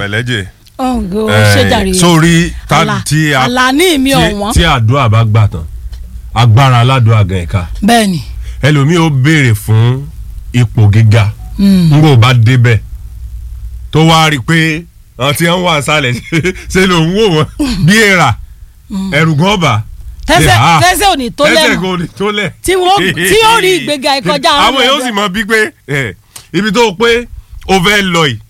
lẹ́jẹ̀ ọ̀gọ́ Eh, ṣé jàre sórí tá Àlà- tí a àlàní mi tí- ọ̀wọ́n tí àdúrà bá gbà tán agbára aládùúrà gan ẹ̀ka bẹ́ẹ̀ ni ẹlòmíì ó béèrè fún ipò gíga Mm. ngbò bá débẹ̀ tó wá rí i pé àwọn tí wọ́n wà sálẹ̀ ṣe ló ń wò wọ́n bí èèrà ẹ̀rù gan ọba tẹ́sẹ̀ Ah, tẹ́sẹ̀ ò ní tó tẹ́sẹ̀ lẹ́nu kò ní tó lẹ̀. tí wọ́n tí ó rí ìgbéga ìkọjá àwọn èèyàn sì mọ bí pé ẹ, ibi tó pé o fẹ́ lọ yìí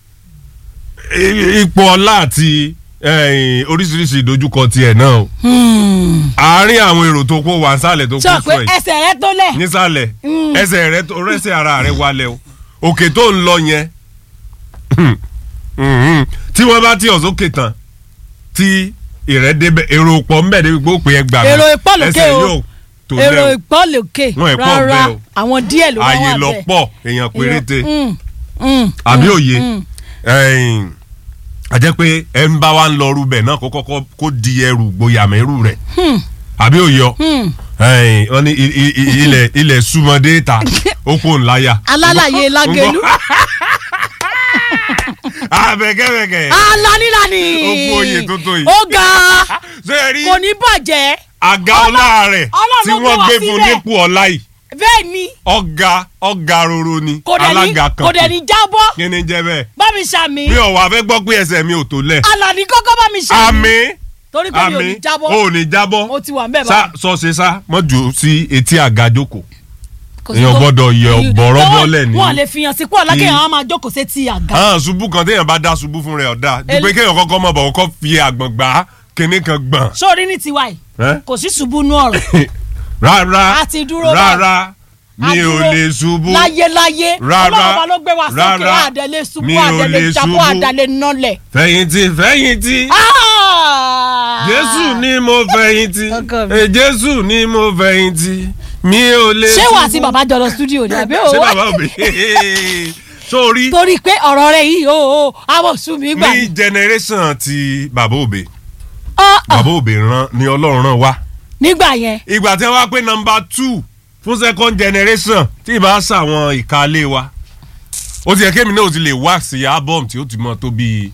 i- ipò ọlá àti eh, oríṣiríṣi ìdojúkọ tiẹ̀ náà o àárín àwọn èrò tó kó wà nísàlẹ̀ tó sọ kó pé sọ yìí ẹsẹ̀ rẹ tó lẹ̀ nísàlẹ̀ Mm. ẹsẹ̀ rẹ tó rẹ́sẹ̀ ara rẹ wálẹ̀ o òkè tó ń lọ yẹn Mhm. tí wọ́n bá tí ọ̀sókè tán tí ìrẹ́ débẹ̀ èrò pọ̀ ńbẹ̀ débi pé ó pè é gbà mí. Èrò ìpọ̀ lókè ẹsẹ̀ o. yóò tó èrò lẹ́ o ìpọ́lòkè Wọn ẹ̀ pọ̀ rárá bẹ́ẹ̀ o. àwọn díẹ̀ ló wá wà ààyè lọ bẹ́ẹ̀ pọ̀ èèyàn péréte Mm, mm, àbí mm, òye mm. ẹ̀yìn, a jẹ́ pé ẹ ń bá wa ń lọ rúbẹ̀ náà kó kọ́kọ́ kó di ẹrù gboyàmẹ́rù rẹ̀ Hmm, àbí òye ọ hmm. ẹ̀yìn, wọ́n ní i- i- i- ilẹ̀ ilẹ̀ súnmọ́dé ta ó kó ńláyà. alálàyé lágẹlú abẹ́kẹ́bẹ́kẹ́ alanilani Ó kú oyè tuntun yìí. ó ga ṣé ẹ rí kò ní bàjẹ́ àga ọlá rẹ̀ Ọlọ́run tí ló wọ́n gbé wá gbé fún síbẹ̀. nípò ọlá yìí bẹ́ẹ̀ ni ọ̀gá ọ̀gá roro ni kò dẹ̀ ní alága kan kò dẹ̀ ní jábọ́ kí ni jẹ́ bẹ́ẹ̀ bá mi ṣàmì mi ò wá fẹ́ gbọ́ pé ẹsẹ̀ mi ò tó lẹ̀ alani kọ́kọ́ bá mi ṣàmì àmì torí pé mi ò àmì ní jábọ́ ò ní jábọ́ mo ti wà ń bẹ̀ sá báyìí sọ ṣe sá mọ́ jù sí etí àga jókòó Kò sí èèyàn tó- gbọ́dọ̀ yẹ Ì- bọ̀rọ̀ tó- bọ́lẹ̀ ní. wọn lè fi hàn sí pọ̀ lákè kí- àwọn máa jókòó sétí àga hàn ṣubú kan téèyàn bá dá ṣubú fún rẹ̀ ọ̀dà ju El- pé kéèyàn kọ́kọ́ mọ̀ bọ̀ kọ́ fi àgbọ̀n gbà kinní kan gbọ̀n sórí ní tiwa yìí ẹ́? kò sí ṣubú nú ọ̀rọ̀ rárá A ti dúró rárá mi A ò dúró lè ṣubú láyéláyé Rárá. ọlọ́run ọba ló gbé wa sókè Rárá. àdẹ̀lẹ̀ ṣubú Mi ò àdẹ̀lẹ̀ lè jábọ́ ṣubú. àdẹ̀lẹ̀ nọlẹ̀. fẹ̀yìntì fẹ̀yìntì Ah! jésù ni mo fẹ̀yìntì Ọkọ mi. Eh, jésù ni mo fẹ̀yìntì mi ò lè ṣé wàá ṣubú. sí bàbá jọ lọ studio ni àbí ṣé òwò bàbá òbí sórí torí pé ọ̀rọ̀ rẹ̀ yìí o àwọn sùn mí gbà ní ní. generation ti bàbá òbí Ah, ah, bàbá òbí rán ni ọlọ́run rán wá nígbà yẹn ìgbà tí wọ́n wá pé nọmba two fún second generation tí ì bá ṣàwọn ìkàlẹ̀ wa ó ti yẹ kémi náà ó ti lè wá sí album tí ó ti mọ tó bíi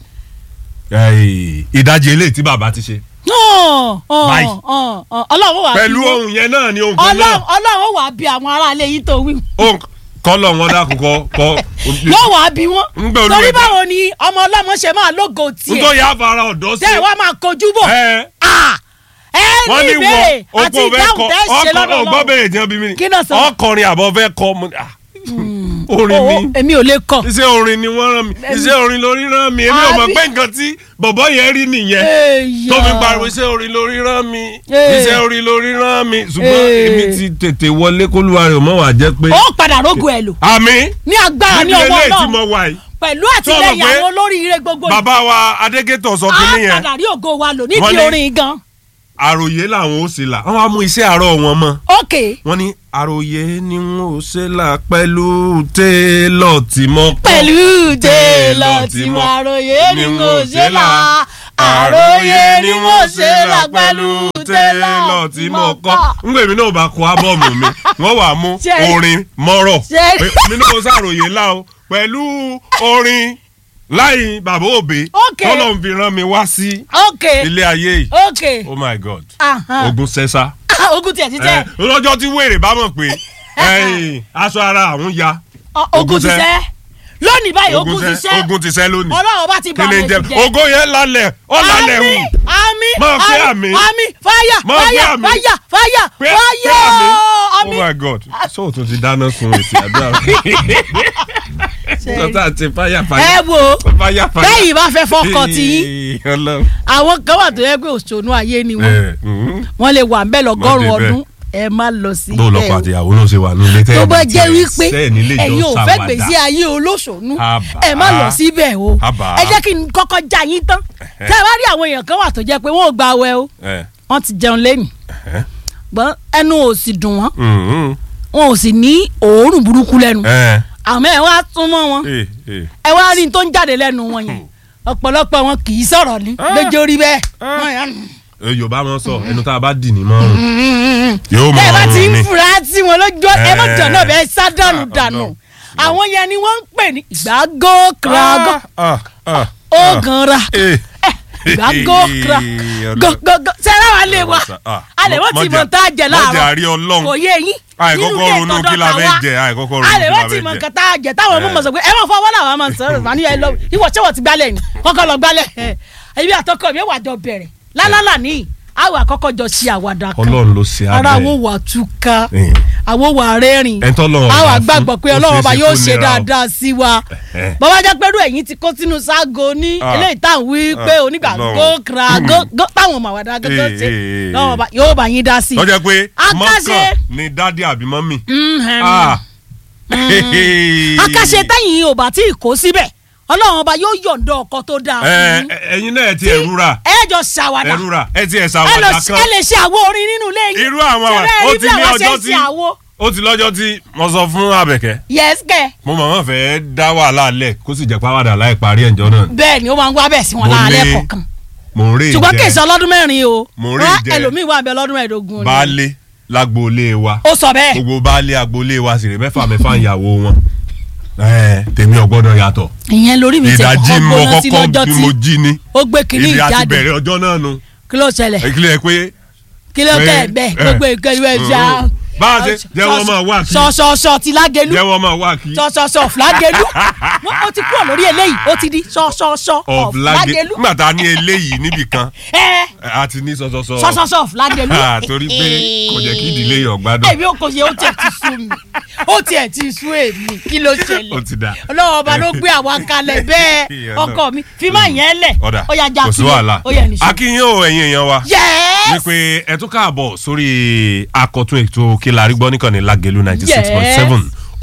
eh, ìdajì eléyìí tí bàbá ti ṣe Oh, oh, Báyìí. oh, oh. ọlọ́run wà pẹ̀lú ohun yẹn náà ni ohun kan náà ọlọ́run ọlọ́run wà bí àwọn aráalé yìí tó wí ohun kọ́lọ̀ wọn dákun kọ́ kọ́ yóò wà bí wọn Ńgbà olúwa torí dá- báwo ni ọmọ ọlọ́mọ ṣe máa lógo tiẹ̀ nítorí àfàrà ọ̀dọ́ sí tẹ́ ẹ wá máa kojú bò ẹ Ah! ẹ wọ́n ní ní ìbéèrè wọ àti oko fẹ́ ìdáhùn kọ tẹ́ ṣe lọ́dọ̀ ọgbọ́n Ọlọ́run. bẹ̀rẹ̀ jẹ́ bí mi Kí náà sọ? ọkọrin àbọ̀ fẹ́ kọ mo ní, ah, orin Owó, ni èmi ò lè kọ. iṣẹ́ orin ni wọ́n rán mi iṣẹ́ orin lórí rán mi èmi ò mọ̀ Àbí- pé nǹkan tí bọ̀bọ̀ yẹn rí nìyẹn Èèyàn. tó fi pariwo iṣẹ́ orin lórí rán mi Ee. iṣẹ́ orin lórí rán mi ṣùgbọ́n Ee. èmi ti tètè wọlé kólúwa rẹ̀ mọ́ wà jẹ́ pé ó padà rógo ẹ̀ lò àmì ní agbára ní níbi ọwọ́ eléyìí tí náà mo wà yìí pẹ̀lú Tó o mọ̀ àtìlẹyìn pé àwọn olóríire gbogbo yìí bàbá wa adégétò sọ á kínní yẹn padà rí ògo wa lò Wọ́n nídìí ní- orin gan. àròyé làwọn ó ṣe là wọ́n á mú iṣẹ́ àárọ̀ wọn mọ́ ok wọ́n ní àròyé ni wọ́n ó ṣe là pẹ̀lú télọ̀ tí mo kọ́ pẹ̀lú télọ̀ tí mo àròyé ni mo ṣe là àròyé ni mo ṣe là pẹ̀lú télọ̀ tí mo kọ́. ngbè mi náà bá kọ ábọ̀mù mi wọ́n wàá mú Ṣé- orin mọ́rọ̀ Ṣé- pé mi náà ṣàròyé lá o pẹ̀lú orin láì bàbá òbí Ok. tọ́lọ̀ ń fi rán mi wá sí ok ilé ayé yìí ok oh my god Ahan. ogun sẹ́sà ogun tiẹ̀ ti tẹ́ lọ́jọ́ tí wèrè bá mọ̀ pé ẹ̀yìn, aṣọ ara àwọn ya Ọ- ogun ti Ogun sẹ́ lónìí báyìí ogun ti sẹ́- sẹ́ ogun ti sẹ́ lónìí ọlọ́run bá ti bá kí ni mi jẹ jẹ́ ogo yẹn lálẹ́ ọ lálẹ́ hù àmì Máa pé àmì. àmì fáyà Máa pé fáyà àmì. fáyà fáyà Pé- fáyà pé àmì. oh àmì. my god so o tún ti dáná sun èsì àdúrà lọ́tà àti fáyà ẹ fáyà wo fáyà fáyà bẹ́ẹ̀ yìí bá fẹ́ fọkàn tí yín Ọlọ́run. àwọn kan wà tó yẹ pé òṣònú ayé ni wọn Ẹ, mhm. wọn lè wà ń bẹ lọ́gọ́rùn Má dé bẹ́ẹ̀. ọdún ẹ má lọ sí bó lọkọ ẹ àti ìyàwó náà ṣe wà nílé tẹ́ tó ẹ̀ bá ní jẹ́ tiẹ̀ wípé sẹ́ẹ̀ nílé ẹ̀yin ìjọ ò fẹ́ ṣàwàdà. gbèsè ayé olóṣònú Àbá. ẹ má lọ síbẹ̀ o Àbá. ẹ jẹ́ kí n kọ́kọ́ já yín tán tẹ́ ẹ bá rí àwọn èèyàn kan wà tó jẹ́ pé wọ́n ò gba awẹ́ o Ẹ, wọ́n ti jẹun lẹ́nu ẹ, gbọ́n ẹnu ò sì dùn wọ́n mhm. wọn ò sì ní òórùn burúkú lẹ́nu Ẹ, àmọ́ ẹ wá súnmọ́ wọn ẹ, ẹ. ẹ wá rí n tó ń jáde lẹ́nu wọn yẹn ọ̀pọ̀lọpọ̀ wọn kì í sọ̀rọ̀ ní lójó rí bẹ́ẹ̀ Ah. Wọ́n yà- Ẹ, yorùbá máa ń sọ ẹnu tá a bá dì ní mọ́rùn yóò ẹ bá ti mọ́rùn ń ni fura sí wọn lójú ẹ má Eh. jọ náà bẹ́ẹ̀ sá dànù Ah, dànù Ọlọ́run. àwọn yẹn ni wọ́n ń pè ní ìgbàgó krago Ah, ah, ah. ó gan ra Eh. gbà gòkra gògògò sẹ́rẹ́ wa lè wa Ah, a lè wọ́n ti mọ̀jà- mọ̀ tá a jẹ mọ̀jà láàárọ̀ rí Ọlọ́run. kò yé yín àìkọ́kọ́ ilé ronú ìtọ́jọ́ kí la fẹ́ tàwa. jẹ àìkọ́kọ́ ronú a lè kí wọ́n la ti fẹ́ mọ̀ jẹ. nǹkan tá a jẹ táwọn ọmọ mọ̀ sọ pé ẹ máa fọwọ́ làwọn máa ń sọ̀rọ̀ màá ní ẹ lọ ìwọ ṣé wọ́n ti gbálẹ̀ ni kọ́kọ́ lọ gbálẹ̀ ẹbí àtọkọ mi wà jọ bẹ̀rẹ̀ lálálà ní àwọn àkọ́kọ́ jọ ṣe àwàdà kan Ọlọ́run ló ṣe ara abẹ́. àwọn wà túká Eh. àwọn wà rẹ́rìn Ẹni tọ́lọ́run àwọn bá àgbàgbọ́ fún, pé ó ọlọ́run ṣeé ọba ṣe yóò kó ṣe nira o. dáadáa sí wa Eh. bàbá jẹ́ pẹ́rú ẹ̀yìn ti kó sínú ságo ní Ah. eléyìí tá à ń wí pé Ah, onígbà Ọlọ́run. gókra gó táwọn ọmọ àwàdà gángan Eh, ṣe eh, eh, lọ́wọ́ ọba yóò bá yín dá sí i. lọ́jọ́ pé Akáṣe. mọ́kàn ni dádì àbí mọ́mì. Mhm. Ah. akáṣe tẹ́yìn ò bá tí ì kó síbẹ̀ ọlọ́run ọba yóò yọ̀ǹda ọkọ tó dáa Ẹ, fún yín. ẹ, ẹ̀yin náà ẹ ti ẹ̀rú rà ẹ jọ ṣàwàdà ẹ̀rú rà ẹ ti ẹ̀ ẹ lọ ṣàwádà ẹ kan lè ṣe àwo orin nínú ilé yín irú àwọn àwọn Ṣẹlẹ̀ ó rí ti bí ní àwa ṣe ọjọ́ ń tí ṣe àwo ó ti lọ́jọ́ tí mo sọ fún Àbẹ̀kẹ́ yes kẹ mo mọ̀ wọ́n fẹ́ dá wàhálà lẹ̀ kó sì jẹ́ pàwádà láì parí ẹ̀jọ́ náà bẹ́ẹ̀ ni ó máa ń wá bẹ́ẹ̀ sí wọn Mo láàlẹ́ lé kọ̀ọ̀kan mò ń rè ṣùgbọ́n kì í jẹ́ ṣe ọlọ́dún mẹ́rin o Mo rí Wá, ìjẹ. ẹlòmíì wà bẹ lọ́dún mẹ́ẹ̀ẹ́dógún ni baálé lágboolé wa ó sọ bẹ́ẹ̀ gbogbo baálé agboolé wa sì rè mẹ́fà mẹ́fà ìyàwó wọn Ẹ, tèmi ò gbọ́dọ̀ yàtọ̀ ìyẹn lórí mi ti ìdajì kọ́kọ́ mo gbóná sí kọ́kọ́ lọ́jọ́ bí tí mo jí ni ó gbé kínní ibi àti ìjáde bẹ̀rẹ̀ ọjọ́ náà nu kí ló ṣẹlẹ̀ ìkílẹ̀ pé kí ló pé- tẹ̀ bẹ́ẹ̀ ẹ. gbogbo ìkẹyìn ẹ̀ ṣá. bá a ṣe jẹ́wọ́ máa wá kí ṣọṣọṣọ ti lágẹlú jẹ́wọ́ máa wá kí ṣọṣọṣọ fúlágẹlú ó ti kúrò lórí eléyìí ó ti di ṣọṣọṣọ of lage fúlágẹlú nígbà tá a ní eléyìí níbì kan ẹ a ti ní sọsọsọ ṣọṣọṣọ fúlágẹlú. Ah, torí pé kò jẹ́ kí ìdílé yọ̀ gbádùn èmi ò kò ṣe ó tiẹ̀ ti sú mi ó tiẹ̀ ti sú èmi kí ló ó ṣẹlẹ̀ ti dà ọlọ́wọ́ ọba ló gbé àwa kalẹ̀ bẹ́ẹ̀ Ìyẹn ọkọ náà. mi fi máa yẹn lẹ̀ ọ̀dà ó yà já kò sí sílẹ̀ wàhálà ó yẹ nìṣó. akínyìn o ẹ̀yin èèyàn wa yẹ́ẹ́ wípé ẹ tún káàbọ̀ sórí akọ̀tún ètò kílárí gbọ́ nìkànnì lágẹ̀lú ninety six point seven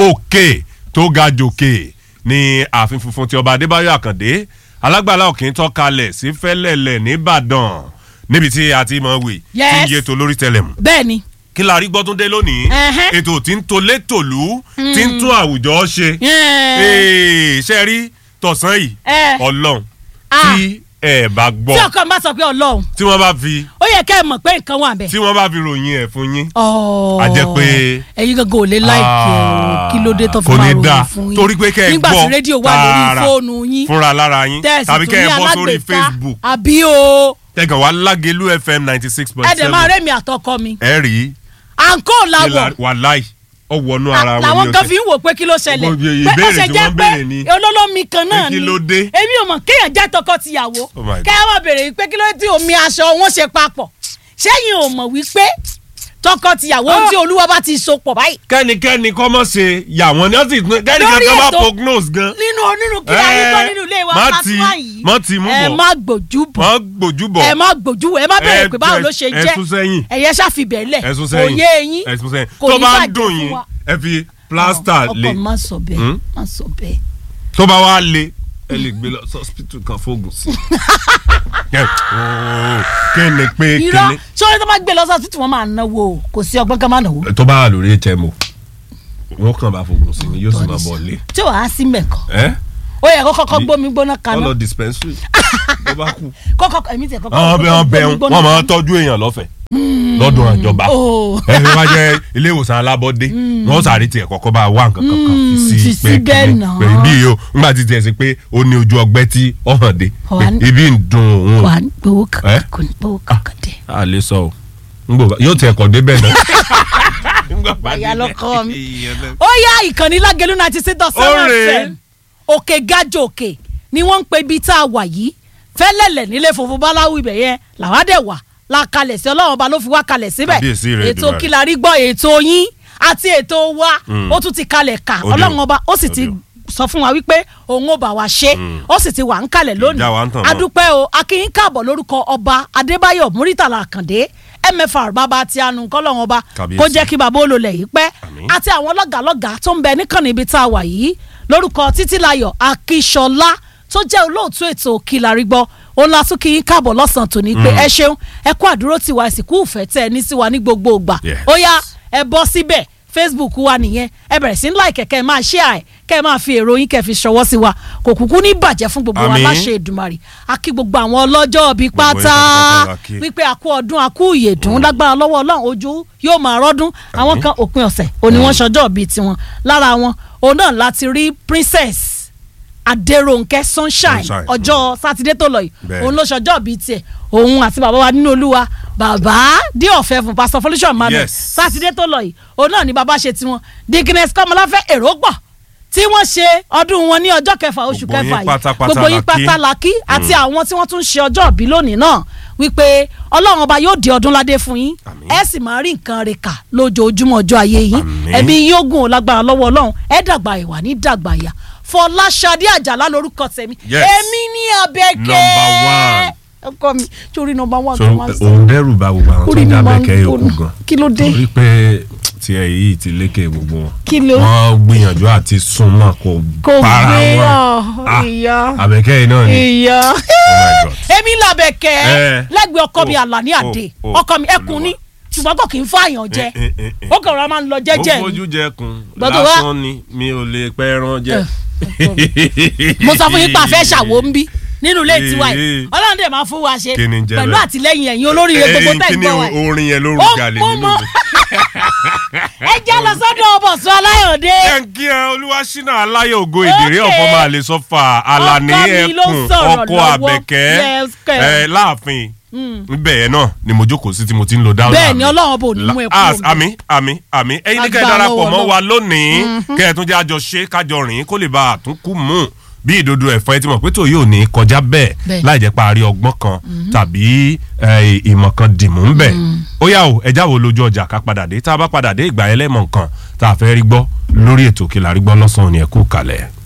òkè tó ga jòkè ní ààfin funfun ti ọba adébáyọ̀ àkàndé alágbàlá òkè tó kalẹ̀ sí fẹ́lẹ́lẹ̀ nìbàdàn níbi tí a ti mọ̀ wì tí ń Yes. yé to lórí tẹlẹ̀mù bẹ́ẹ̀ ni kílárí gbọ́ tún dé lónìí Ẹhẹ́. ètò tí ń tolé tòlú tí ń tún àwùjọ ṣe Yẹ́ẹ́. Ee, ṣe rí tọ̀sán yìí Ẹ. ọlọ́run Ah. tí ẹ bá gbọ́ tí ọkọ mi bá sọ pé ọlọ́run tí wọ́n bá fi ó yẹ kẹ́ ẹ mọ̀ pé nǹkan wà bẹ́ẹ̀. tí wọ́n bá fi ròyìn ẹ̀ fún yín Ọ̀ọ́. A jẹ́ pé- ẹ̀yin gangan ò lè láìkẹ́ o kí ló dé tó fi kò máa ní dáa ròyìn fún yín torí pé kẹ́ ẹ nígbà gbọ́ tí rédíò wà lórí tààrà fóònù yín fúnra lára yín tẹ̀sí tàbí tún kẹ́ ní ẹ bọ́ sórí alágbèéká Facebook àbí o tẹ̀gàn wá lágẹ̀lú FM ninety six point ẹ̀dẹ̀ máa seven rẹ́mi àtọkọ mi ẹ rí àǹkó làwọ̀ wàláì ọwọ́nú ara wọn làwọn ní kan ọ̀sẹ̀. fi ń wò pé kí ló ṣẹlẹ̀ Gbogbo pé ó ìbéèrè ṣe tí jẹ́ wọ́n pé béèrè ni- olólómi kan náà Pé ni kí ló dé? èmi ò mọ̀ kéèyàn jẹ́ tọkọ-tìyàwó Oh my God. kẹ́ ẹ wá béèrè pé kí ló dé tí omi aṣọ wọn ṣe papọ̀ ṣẹ́yìn ò mọ̀ wípé tọkọ-tìyàwó Ah. tí olúwa bá ti so pọ̀ báyìí kẹ́nikẹ́ni kọ́ mọ̀ ṣe yà wọ́n ní ọ̀sìn kẹ́nikẹ́ni Lórí kọ́ bá ètò- prognose gan nínú nínú kí la rí gbọ́ nínú ilé wa má plasma ti yìí má ti mú ẹ bọ̀ má gbójú bọ̀ má gbójú bọ̀ ẹ má gbójú ẹ má bẹ̀rẹ̀ Ẹ- pé báwo ló ṣe ẹ jẹ́ sún sẹ́yìn. ẹ̀yẹ ṣàfibẹ̀ lẹ̀ ẹ̀sùn sẹ́yìn òye yín ẹ̀sùn sẹ́yìn kò tó ní bá ń bàjẹ́ dùn fún yín wa. ẹ fi plaster ọkọ lé mi má sọ bẹ́ẹ̀ Hmm? má sọ bẹ́ẹ̀ tó bá wá lé ẹ lè gbé lọ hospital kan fóògùn sí. Ẹ, ooo, kí ni pé kí irọ́ ni sọ́ọ́rẹ́ tó bá gbé lọ sọ́ọ́sì tí wọ́n máa náwó o kò sí ọgbọ́n kan máa náwó tó bá wà lórí HMO wọn kàn bá fóògùn sí ni yóò sì máa bọ̀ lé. tí wàá sí mẹ́kọ̀ ẹ ó yẹ kó kọ́kọ́ gbómi gbóná kaná ọlọ dispensary tó bá kú. kọ́kọ́ ẹ̀mí tẹ̀ kọ́kọ́ àwọn bẹ wọn bẹ gbómi wọn gbóná wọn máa kaná. tọ́jú èèyàn lọ́fẹ̀ẹ́ lọ́dún àjọba Oh. ẹ fi wá jẹ ilé ìwòsàn alábọ́dé wọn sáré tiẹ̀ kọ́kọ́ bá wá nǹkan kankan fi fi sí sí pé bẹ́ẹ̀ kíni náà. pé ibi yìí o nígbà tí tiẹ̀ sí pé ó ní ojú ọgbẹ́ tí ó hàn dé Wà ní- pé ibi ń dùn òun o. wà á gbowó Ẹ? kankan kò ní gbowó kankan dé. a lè sọ o n gbọ́ yóò tiẹ̀ kọ́ débẹ̀ náà. Ìyá lọkọ mi. ó yá ìkànnì lágẹ̀lú náà ti ṣe dán Ó seven rèé. fm òkè gájò òkè ni wọ́n ń pe ibi tá a wà yìí fẹ́lẹ́lẹ̀ nílé funfun báláwú ibẹ̀ yẹn làwa dẹ̀ wà la kalẹ̀ sí ọlọ́run ọba ló fi wá kalẹ̀ síbẹ̀ Kábíyèsí rẹ̀ ètò Èdùmàrè. kílarí gbọ́ ètò yín àti ètò wa ó tún ti kalẹ̀ kà Ó dé o. ọlọ́run ọba ó sì Ó ti dé o. sọ fún wa wípé òun ò bá wa ṣe ó sì ti wà ń kalẹ̀ lónìí Ìjà wa ń tàn mọ́. adúpẹ́ o akínyín káàbọ̀ lórúkọ ọba adébáyọ̀ múrítàlá àkàndé mfr bàbá tí a nù kọ́lọ́run ọba Kábíyèsí. kó jẹ́ kí bàbá olólẹ̀ yìí pẹ́ Àmín. àti àwọn lọ́gàlọ́gà tó ń bẹ níkànnì ibi tá a wà yìí lórúkọ títílayọ̀ akíṣọlá tó jẹ́ olóòtú ètò kìlárí gbọ́ ó la tún kí yín káàbọ̀ lọ́sàn-án tòní pé ẹ ṣeun ẹ kú àdúró tiwa ìsìnkú ìfẹ́ tẹ́ ẹ ní sí wa ní gbogbo ìgbà Yes. ó yá ẹ bọ́ síbẹ̀ facebook wa nìyẹn ẹ bẹ̀rẹ̀ sí ń like kẹ́ ẹ máa share ẹ̀ kẹ́ ẹ máa fi èrò yín kẹ́ ẹ fi ṣọwọ́ sí wa kò kúkú ní bàjẹ́ fún gbogbo wa Àmín. láṣẹ Èdùmàrè a kí gbogbo àwọn ọlọ́jọ́ bíi Gbogbo yín pátá pátápátá la kí. wípé àkú ọdún àkú ìyèdún lágbára lọ́wọ́ ọlọ́run ojú yóò máa rọ́dún àwọn kan òpin ọ̀sẹ̀ òní wọ́n ṣọjọ́ bíi tiwọn lára wọn òun náà láti rí princess adéròǹkẹ́ sunshine Sunshine, ọjọ́ sátidé tó lọ yìí Bẹ́ẹ̀. òun ló ṣọjọ́ bíi tiẹ̀ òun àti bàbá wa nínú olúwa bàbá dé ọ̀fẹ́ fún pásítọ̀ folúṣọ̀ emmanuel Yes. sátidé tó lọ yìí òun náà ni bàbá ṣe tiwọn dickness kọ́mọláfẹ́ èrò pọ̀ tí wọ́n ṣe ọdún wọn ní ọjọ́ kẹfà oṣù Gbogbo yín kẹfà yìí pátápátá gbogbo yín la kí. pátá la kí àti àwọn tí wọ́n tún ṣe ọjọ́ ìbí lónìí náà wípé ọlọ́run ọba yóò di ọdún ládé fún yín Àmín. ẹ sì máa rí nǹkan rẹ̀ kà lójoojúmọ́ ọjọ́ ayé yín Àmín. ẹ̀mí yóò gùn ó lágbára lọ́wọ́ ọlọ́run ẹ dàgbà ìwà ní dàgbà ìyà fọláṣadé àjàlá lórúkọ tèmi Yes. èmi ní abẹ́kẹ́ Number one. ọkọ mi sórí nọmba one so tó máa ń sọ òun dẹ́rù bá gbogbo àwọn tó Orí ń mi máa ń dábẹ́kẹ́ yòókù gbóná. gan Kí ló dé? torí pé tiẹ̀ yìí ti lékè gbogbo wọn Kí ló- wọ́n gbìyànjú àti súnmọ́ kò Kò para gbé wọn ọ̀, Ah, ìyá. àbẹ̀kẹ́ yìí náà ni ìyá oh my god èmi làbẹ̀kẹ́ Eh. lẹ́gbẹ̀ẹ́ ọkọ mi Oh, àlàní àdè oh, oh, ọkọ mi ẹkùn ni ṣùgbọ́n kò kì í fààyàn jẹ Eh, eh, eh, eh. ó kàn rọra máa ń lọ ó jẹ́jẹ́ ni. fojú jẹkun Gbọ́dọ̀ wá- lásán ni mi ò lè pẹ́ ẹran jẹ. mo sọ fún yín pa àfẹ́ ṣàwó ń bí nínú ilé tiwa Eh, yìí eh. ọlọ́run dẹ̀ máa fún wa ṣe Kí ni ń jẹ́ pẹ̀lú bẹ́ẹ̀? àtìlẹ́yìn ẹ̀yin olóríire gbogbo Eh, tẹ̀ kí ń ni gbọ́ wa yìí. orin yẹn ló Ó rú galè mú nínú mọ́. mi. ẹ já lọ sọ́dọ̀ ọbọ̀sùn aláyọ̀dé jẹ́ ń kí ẹ olúwaṣínà aláyọ̀ ògo ìdèrè Okay. ọ̀fọ̀ máa lè sọ fà àlàní Ọkọ mi ló ẹkùn sọ̀rọ̀ ọkọ lọ́wọ́. àbẹ̀kẹ́ Yes, kẹ̀. ẹ láàfin níbẹ̀ yẹn náà ni mo jókòó sí tí mo ti ń lo dáhùn Bẹ́ẹ̀ ni Ọlọ́run bò ní mú ẹ kúrò níbẹ̀. àmì àmì àmì ẹ̀yin ní kẹ́ ẹ Agbára darapọ̀ lọ́wọ́ mọ́ Ọlọ́run. wa lónìí kẹ́ ẹ tún jẹ́ àjọ ṣe kájọ rìn kó lè bá a tún kú mú bí ìdodo ẹ̀fọ́ ẹ ti mọ̀ pé tòun yóò ní kọjá bẹ́ẹ̀ Bẹ́ẹ̀. láì jẹ́ parí ọgbọ́n kan tàbí eh, ìmọ̀ kan dìmú ń bẹ̀ ó yà ó ẹja wo lójú ọjà ká padà dé tá a bá padà dé ìgbà ẹlẹ́mọ̀ nǹkan tá a fẹ́ rí gbọ́ lórí ètò Kí la rí gbọ́ lọ́sàn-án ni ẹ kú kalẹ̀.